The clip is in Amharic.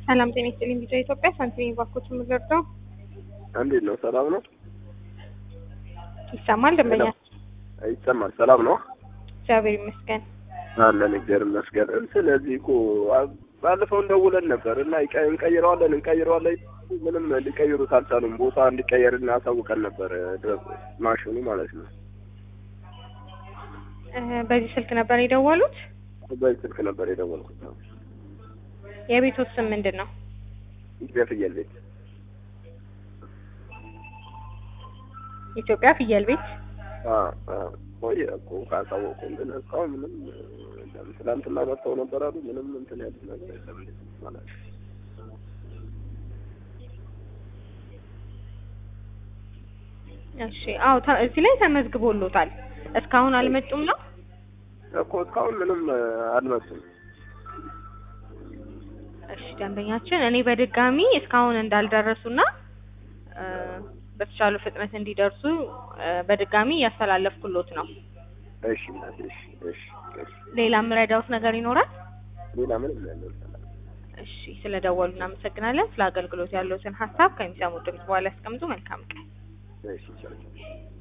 ሰላም ጤና ይስጥልኝ። ቢጫ ኢትዮጵያ ሳንቲም ባንኮች የምንረዳው እንዴት ነው? ሰላም ነው? ይሰማል? ደንበኛ ይሰማል። ሰላም ነው? እግዚአብሔር ይመስገን። አለን እግዚአብሔር ይመስገን። ስለዚህ እኮ ባለፈው እንደውለን ነበር እና ይቀ- እንቀይረዋለን እንቀይረዋለን ምንም ሊቀይሩት አልቻሉም። ቦታ እንዲቀየር እናሳውቀን ነበር ድረስ ማሽኑ ማለት ነው። እ በዚህ ስልክ ነበር የደወሉት። በዚህ ስልክ ነበር የደወልኩት። የቤቶት ስም ምንድን ነው? ኢትዮጵያ ፍየል ቤት ኢትዮጵያ ፍየል ቤት። አ አ ቆየ እኮ ካሳወቁ ግን እስካሁን ምንም የለም። ትናንትና መጥተው ነበር አሉ። ምንም እንትን ያሉት ነገር የለም። እንዴት ማለት ነው? እሺ፣ አዎ ተ- እዚህ ላይ ተመዝግቦሎታል። እስካሁን አልመጡም ነው? እኮ እስካሁን ምንም አልመጡም። እሺ ደንበኛችን፣ እኔ በድጋሚ እስካሁን እንዳልደረሱና እ በተቻለ ፍጥነት እንዲደርሱ እ በድጋሚ እያስተላለፍኩሎት ነው። እሺ እናቴ፣ እሺ እሺ እሺ። ሌላ የምረዳውት ነገር ይኖራል? ሌላ ምንም ያለው ሰላም እሺ፣ ስለደወሉ እናመሰግናለን። ስለ አገልግሎት ያለዎትን ሀሳብ ከሚሰሙት ድምጽ በኋላ ያስቀምጡ። መልካም ቀን። እሺ ቻው።